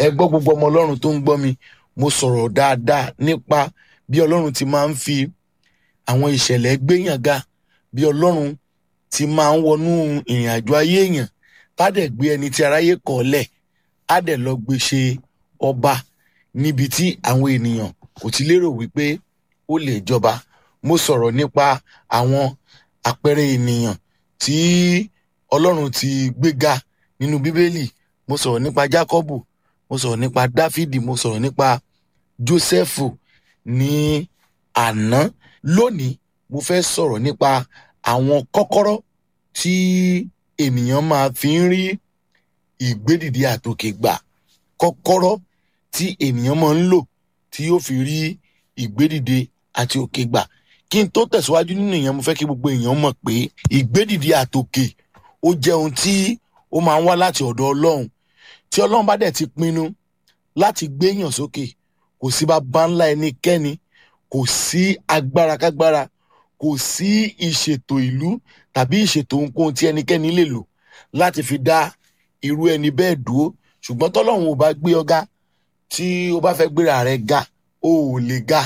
ẹ gbọ́ gbogbo ọmọ ọlọ́run tó ń gbọ́ mi mo sọ̀rọ̀ dáadáa nípa bí ọlọ́run ti máa ń fi àwọn ìṣẹ̀lẹ̀ gbéyàn ga bí ọlọ́run ti máa ń wọnú ìrìn àjò ayé èèyàn tá dẹ̀ gbé ẹni tí aráyé kọ̀ lẹ̀ á dẹ̀ lọ gbé ṣe ọba níbi tí àwọn ènìyàn kò ti lérò wípé ó lè jọba mo sọ̀rọ̀ nípa àwọn àpẹẹrẹ ènìyàn tí ọlọ́run ti gbéga nínú bíbélì mo sọ̀rọ̀ nípa jákọ́bù mo sọ̀rọ̀ nípa dáfídì mo sọ̀rọ̀ nípa jósẹ́fù ní àná lónìí mo fẹ́ sọ̀rọ̀ nípa àwọn kọ́kọ́rọ́ tí ènìyàn máa fi ń rí ìgbédìde àtòkè gbà kọ́kọ́rọ́ tí ènìyàn máa ń lò tí yóò fi rí ìgbédìde àti òkè gbà kí n tó tẹ̀síwájú nínú ìyẹn mo fẹ́ kí gbogbo èèyàn mọ̀ pé ìgbédìde àtòkè ó jẹ́ ohun tí ó máa ń wá láti ọ̀dọ̀ ọlọ́run tí ọlọ́run bá dẹ̀ ti pinnu láti gbéyàn sókè kò sí bàbá ńlá ẹnikẹ́ni kò sí agbára kágbára kò sí ìṣètò ìlú tàbí ìṣètò ohunkóhun tí ẹnikẹ́ni lè lò láti fi dá irú ẹni bẹ́ẹ̀ dúró ṣùgbọ́n tọ́lọ́run ò bá gbé ọ̀gá tí o bá fẹ́ gbéra rẹ̀ ga o ò lè ga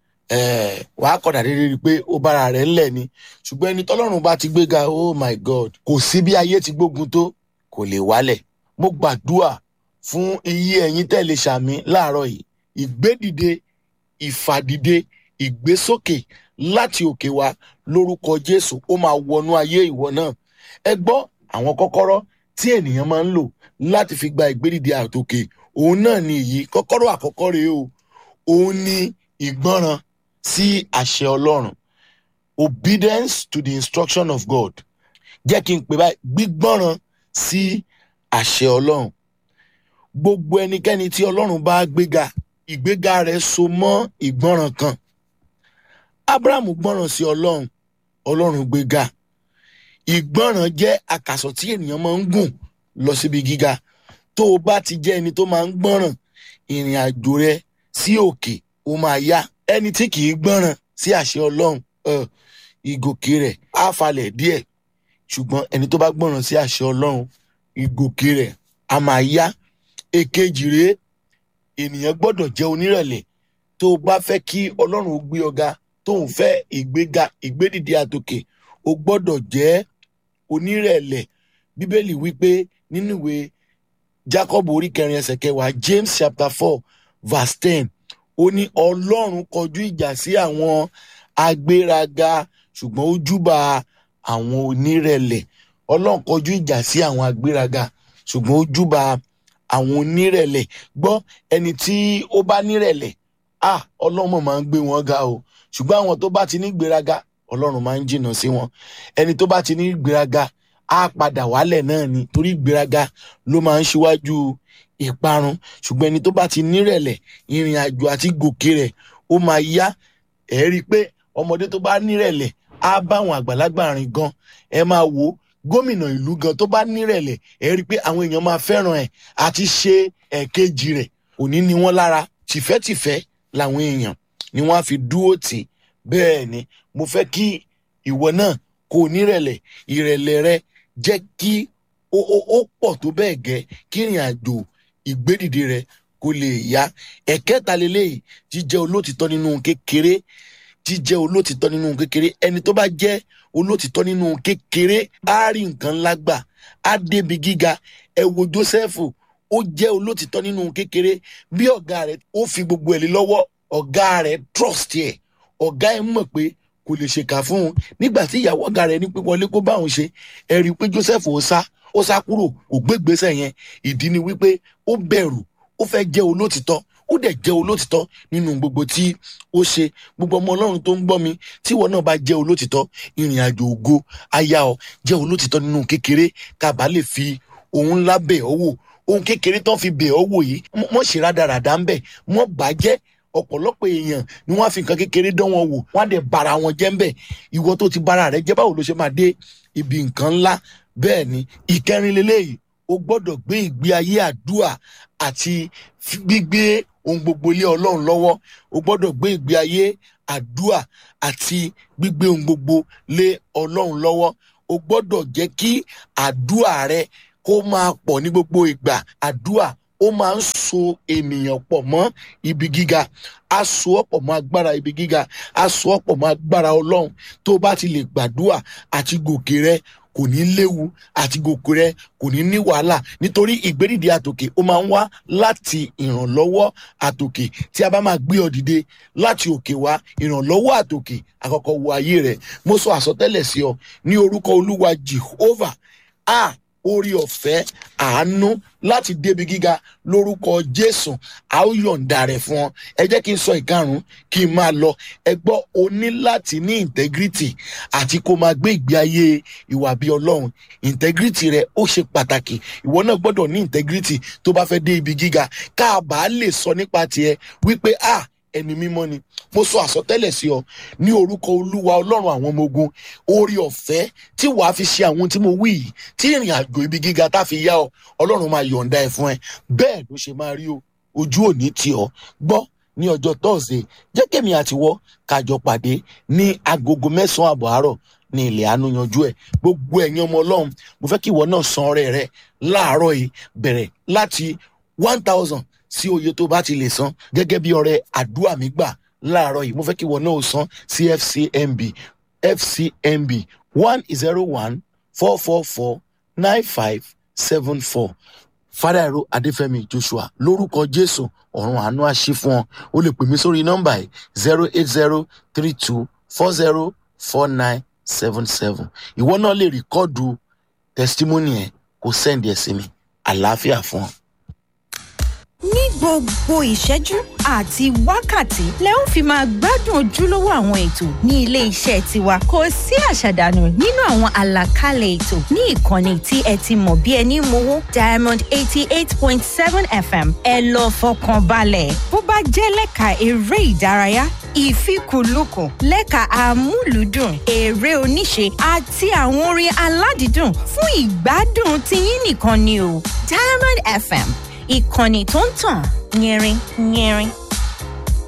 wàá kọ̀dà dédé rí i pé ó bára rẹ̀ ńlẹ̀ ni ṣùgbọ́n ẹni tọ́lọ́run bá ti gbéga oh my god kò sí bí ayé ti gbógun tó kò lè wálẹ̀ mo gbàdúrà fún iye ẹ̀yin tẹ̀lé sàmí láàárọ̀ yìí ìgbédìde ìfàdìde ìgbésókè láti òkè wá lórúkọ jésù ó máa wọnú ayé ìwọ náà ẹ gbọ́ àwọn kọ́kọ́rọ́ tí ènìyàn máa ń lò láti fi gba ìgbédìde àtòkè òun náà ni èyí kọ́kọ́rọ́ àkọ́kọ́ rèé o òun ni ìgbọ́ràn sí àṣẹ ọlọ́run obedience to the instruction of god jẹ́ kí n pè báyìí gbígbọ́ràn sí àṣẹ ọlọ́run gbogbo ẹnikẹ́ni tí ọlọ́run bá gbéga ìgbéga rẹ̀ so mọ́ ìgbọ́ràn kan abraham gbọ́ràn sí ọlọ́run ọlọ́run gbéga ìgbọ́ràn jẹ́ àkàsọ̀ tí ènìyàn máa ń gùn lọ síbi gíga tó o bá ti jẹ́ ẹni tó máa ń gbọ́ràn ìrìn àjò rẹ sí òkè ó máa yá ẹni tí kì í gbọ́ràn sí àṣẹ ọlọ́run ìgòkè rẹ̀ á falẹ̀ díẹ̀ ṣùgbọ́n ẹni tó bá gbọ́ràn sí àṣẹ ọlọ́run ìgòkè rẹ̀ á máa yá èkejì rèé ènìyàn gbọ́dọ̀ jẹ́ onírẹ̀lẹ̀ tó o bá fẹ́ kí ọlọ́run ó gbé ọ̀gá tó ń fẹ́ ìgbéga ìgbédìde àtòkè o gbọ́dọ̀ jẹ́ onírẹ̀lẹ̀ bíbélì wípé nínú ìwé jacob orí kẹrin ẹsẹ̀ kẹwàá james chapter four verse ten ó ní ọlọ́run kọjú ìjà sí àwọn agbéraga ṣùgbọ́n ó júbà àwọn onírẹ̀lẹ̀ ọlọ́run kọjú ìjà sí àwọn agbéraga ṣùgbọ́n ó júbà àwọn onírẹ̀lẹ̀ gbọ́ ẹni tí ó bá nírẹ̀lẹ̀ ah ọlọ́run máa ń gbé wọn ga o ṣùgbọ́n àwọn tó bá ti ní gbéraga ọlọ́run máa ń jìnnà sí wọn ẹni tó bá ti ní gbéraga á padà wálẹ̀ náà ni torí gbéraga ló máa ń ṣíwájú ìparun ṣùgbọ́n ẹni tó bá ti nírẹ̀lẹ̀ ìrìn àjò àti gòkè rẹ̀ ó máa yá ẹ̀ rí i pé ọmọdé tó bá nírẹ̀lẹ̀ á bá àwọn àgbàlagbà rìn gan ẹ máa wò ó gómìnà ìlú gan tó bá nírẹ̀lẹ̀ ẹ rí i pé àwọn èèyàn máa fẹ́ràn ẹ̀ àti ṣe ẹ̀kejì rẹ̀ òní ni wọ́n lára tìfẹ́tìfẹ́ làwọn èèyàn ni wọ́n á fi dúró tì bẹ́ẹ̀ ni mo fẹ́ kí ìwọ náà kó o nírẹ̀lẹ̀ ìrẹ̀lẹ̀ rẹ jẹ́ kí ó ó ó pọ̀ tó bẹ́ẹ̀ gẹ́ kí ìrìn àjò ìgbédìde rẹ kó lè yá ẹ̀kẹta lélẹ́yìí jíjẹ́ olótìtọ́ nínú kékeré jíjẹ́ olótìtọ́ nínú kékeré ẹni tó bá jẹ́ olótìtọ́ nínú kékeré á rí nǹkan ńlá gbà á débi gíga ẹ wo Jósẹ́fù ó jẹ́ olótìtọ́ nínú kékeré bí ọ̀gá rẹ̀ ó fi gbogbo ẹ̀ lé lọ́wọ́ ọ̀gá rẹ̀ trust ẹ̀ ọ̀gá ẹ̀ mọ̀ pé kò lè ṣèkà fún un nígbà tí ìyàwó ọ̀gá rẹ̀ ní pé wọlé kó bá òun ṣe ẹ rí i pé Joseph ó sá ó sá kúrò kò gbégbèsè yẹn ìdí ni wípé ó bẹ̀rù ó fẹ́ jẹ́ olótìtọ́ ó dẹ̀ jẹ́ olótìtọ́ nínú gbogbo tí ó ṣe gbogbo ọmọ ọlọ́run tó ń gbọ́ mi tí ìwọ náà bá jẹ́ olótìtọ́ ìrìn àjò ògo aya ọ jẹ́ olótìtọ́ nínú kékeré kábàá lè fi ohun ńlá bẹ̀ ọ́ wò ohun kékeré tán fi bẹ̀ ọ́ wò yìí mọ̀ ṣe rádaràdà ń bẹ̀ mọ̀ bàjẹ́ ọ̀pọ̀lọpọ̀ èèyàn ni wọ́n á fi nǹkan kékeré dán wọn wò wọ́n á dẹ̀ bara wọn jẹ́ ń bẹ̀ ìwọ tó ti bara rẹ jẹ́ báwo ló ṣe máa dé ibi nǹkan ńlá bẹ́ẹ̀ ni ìkẹrin leléyìí o gbọ́dọ̀ gbé ìgbé ayé àdúà àti gbígbé ohun gbogbo lé ọlọ́run lọ́wọ́ o gbọ́dọ̀ gbé ìgbé ayé àdúà àti gbígbé ohun gbogbo lé ọlọ́run lọ́wọ́ o gbọ́dọ̀ jẹ́ kí àdúà rẹ kó máa pọ̀ ní gbogbo ìgbà àdúà ó ó máa ń so ènìyàn pọ̀ mọ́ ibi gíga a so ọ́ pọ̀ mọ́ agbára ibi gíga a so ọ́ pọ̀ mọ́ agbára ọlọ́run tó bá ti lè gbàdúrà àti gòkè rẹ kò ní léwu àti gòkè rẹ kò ní ní wàhálà nítorí ìgbédìde àtòkè ó máa ń wá láti ìrànlọ́wọ́ àtòkè tí a bá máa gbé ọ dìde láti òkè wá ìrànlọ́wọ́ àtòkè àkọ́kọ́ wo ayé rẹ mo sọ àsọtẹ́lẹ̀ sí ọ ní orúkọ olúwa jehovah a orí ọ̀fẹ́ àánú láti débi gíga lórúkọ jésù a ó yọ̀ǹda rẹ̀ fún ọ ẹ jẹ́ kí n sọ ìkarùn-ún kí n máa lọ ẹ gbọ́ o ní láti ní integrity àti kó máa gbé ìgbé ayé ìwà bí ọlọ́run integrity rẹ ó ṣe pàtàkì ìwọ náà gbọ́dọ̀ ní integrity tó bá fẹ́ dé ibi gíga ká a bá lè sọ nípa tiẹ̀ wípé ah ẹni mímọ́ ni mo sọ àsọtẹ́lẹ̀ sí ọ ní orúkọ olúwa ọlọ́run àwọn ọmọ ogun orí ọ̀fẹ́ tí wàá fi ṣe àwọn tí mo wí yìí tí ìrìn àjò ibi gíga tá fi yá ọ ọlọ́run máa yọ̀ǹda ẹ̀ fún ẹ bẹ́ẹ̀ ló ṣe máa rí o ojú òní tì ọ gbọ́ ní ọjọ́ tọ́sídẹ̀ẹ́ jẹ́ kémi àtiwọ́ kájọ pàdé ní agogo mẹ́sàn-án àbọ̀ àárọ̀ ní ilẹ̀ àánú yanjú ẹ̀ gbogbo ẹ̀yin ọmọ ọlọ́run mo fẹ́ kí ìwọ náà san ọrẹ rẹ láàárọ̀ yìí bẹ̀rẹ̀ láti one thousand sí oye tó bá ti lè san gẹ́gẹ́ bí ọrẹ àdúrà mi gbà láàárọ̀ yìí mo fẹ́ kí ìwọ náà san sí fcmb fcmb one zero one four four four nine five seven four fàdàrọ adéfẹ́mi joshua lórúkọ jésù ọ̀run àánú àṣì fún ọ o lè pè mí sórí nọ́mbà yìí zero eight zero three two four zero four nine seven seven ìwọ náà lè rìkọ́ọ̀dù testimony ẹ̀ kó sẹ́ndì ẹ̀ sí mi àlàáfíà fún ọ ní gbogbo ìṣẹ́jú àti wákàtí lẹ ń fi máa gbádùn ojúlówó àwọn ètò ní ilé iṣẹ́ tiwa kò sí àṣàdànù nínú àwọn àlàkalẹ̀ ètò ní ìkànnì tí ẹ ti mọ̀ bí ẹni mowó diamond eighty eight point seven fm ẹ lọ fọkàn balẹ̀ bó bá jẹ́ lẹ́ka eré ìdárayá ìfikùnlukùn lẹ́ka àmúlùdùn eré oníṣe àti àwọn orin aládìídùn fún ìgbádùn tiyín nìkan ni o diamond fm ìkànnì tó ń tàn yẹrin yẹrin.